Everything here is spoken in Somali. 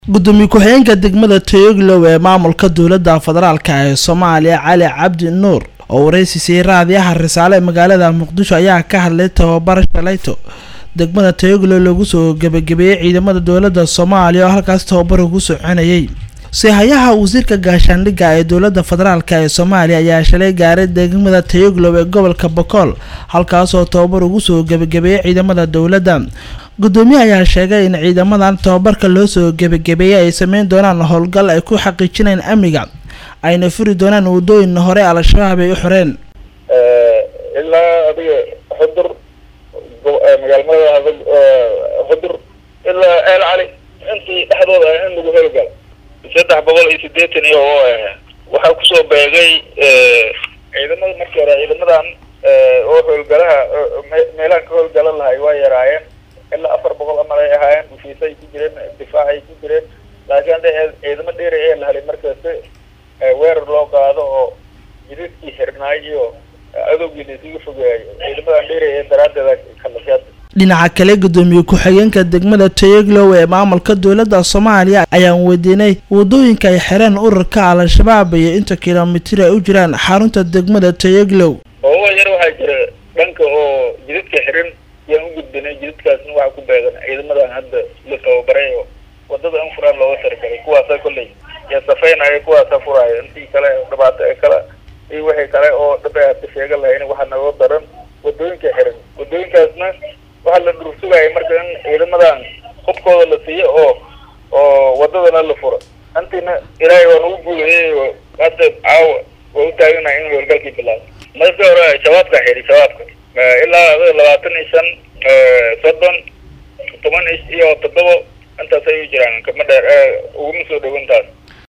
gudoomiye ku-xigeenka degmada tayoglow ee maamulka dowladda federaalka ee soomaaliya cali cabdi nuur oo wareysi siiyey raadiyaha risaale ee magaalada muqdisho ayaa ka hadlay tababar shalayto degmada tayoglow lagu soo gebagabeeyey ciidamada dowladda soomaaliya oo halkaas tababar ugu soconayay sihayaha wasiirka gaashaandhigga ee dowladda federaalk ee soomaaliya ayaa shalay gaaray degmada tayoglow ee gobolka bokool halkaasoo tababar ugu soo gebagabeeyey ciidamada dowladda gudoomiye ayaa sheegay in ciidamadan tababarka loo soo gebagabeeyey ay sameyn doonaan howlgal ay ku xaqiijinayaan amniga ayna furi doonaan wadooyin hore al-shabaab ay u xoreen ilaa adiga xudur magaalmada xudur ilaa eel cali intii dhexdooda ah in lagu howlgalo saddex boqol iyo sideetan iyo waxaa kusoo beegay ciidamada markii hore ciidamadan oo howlgalaha meelahan ka howlgalan lahay waa yaraayeen ilaa afar boqol amal ay ahaayeen ufiisa ay ku jireen difaac ay ku jireen laakiin hadda ciidamo dheeri ee la helay markaasi weerar loo qaado oo jidadkii xirnaay iyo adowgii la isugu fogeeyayo ciidamadan dheeri ee daraadeeda kalasiyaad dhinaca kale gudoomiye ku-xigeenka degmada tayoglow ee maamulka dowladda soomaaliya ayaan weydiinay wadooyinka ay xireen ururka al-shabaab iyo inta kilomitir ay u jiraan xarunta degmada tayoglow oo yar waxaa jira dhanka oo jidadka xiran yaan u gudbinay jidadkaasna waxaa ku beegan ciidamadan hadda la tababaray oo wadada in furaan looga taragalay kuwaasa kolley yaa safeynaya kuwaasa furaayo intii kale dhibaato ee kale iyo wixii kale oo dhabeata sheega lahayn waxaa naga daran wadooyinka xiran wadooyinkaasna waxaa la dhursugaya marka in ciidamadan hubkooda la siiyo oo oo wadadana la furo intiina ilaahay waa nagu guulayay hadda caawa waa u taaganahay in howlgalkii bilaabo marka hore shabaabka xiri shabaabka ilaa labaatan iyo shan soddon toban iyo toddoba intaas ay u jiraan kama dheer uguma soo dhowantaas